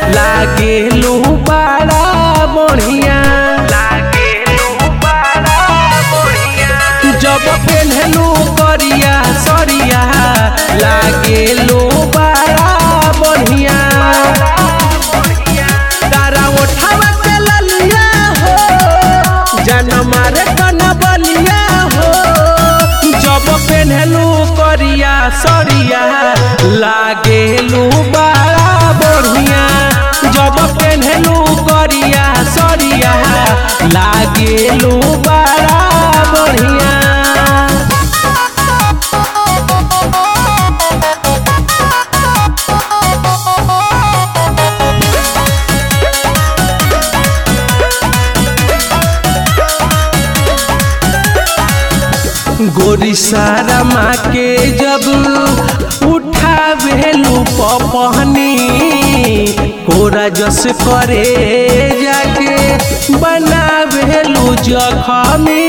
लागेलू बड़ा बढ़िया जब पेन्हलू करिया सरिया लागेलू बड़ा बढ़िया तारा उठावा के ललिया हो जनमा रे कनबलिया हो जब पेन्हलू करिया सरिया लागेलू बड़ा बढ़िया जब पेन्हलू करिया सरिया लागेलू बड़ा बढ़िया गोरी सारा माँ के जब उठावेलू पपहनी कोरा जस करे जाके बनावेलू जखमी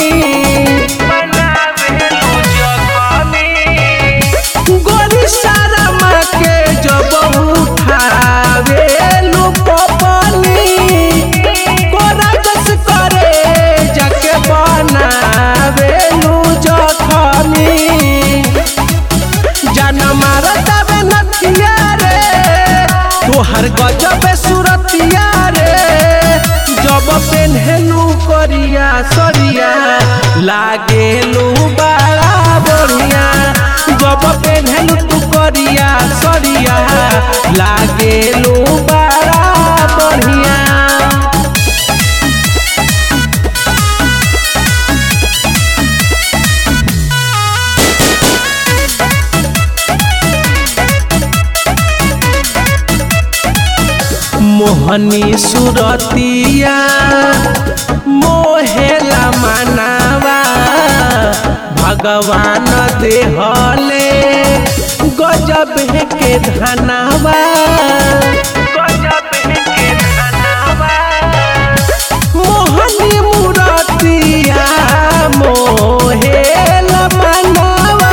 गोरी सारा माँ के जब उठावेलू पपहनी कोरा जस करे जाके बनावेलू जखमी जान मारतावे नथिया रे तोहर गजबे सुरतिया रे जब पेन्हलू करिया सरिया लागेलू बड़ा बढ़िया जब पेन्हलू तू करिया सरिया लागेलू बड़ा बढ़िया मोहनी सुरतिया मोहेला मनावा भगवान देहले गजब के धनावा मोहनी मुरतिया मोहेला मनावा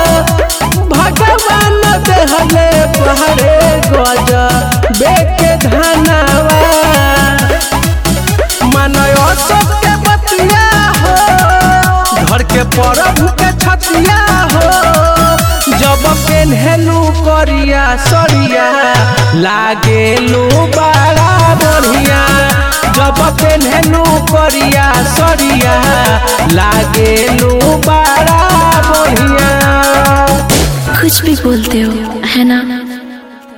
भगवान देहले पहरे गज बेके धनावा मनयो सबके बतिया हो घर के परब के छतिया हो जब पेन्हलू करिया सरिया लागेलू बड़ा बढ़िया जब पेन्हलू करिया सरिया लागेलू बड़ा बढ़िया कुछ भी बोलते हो है ना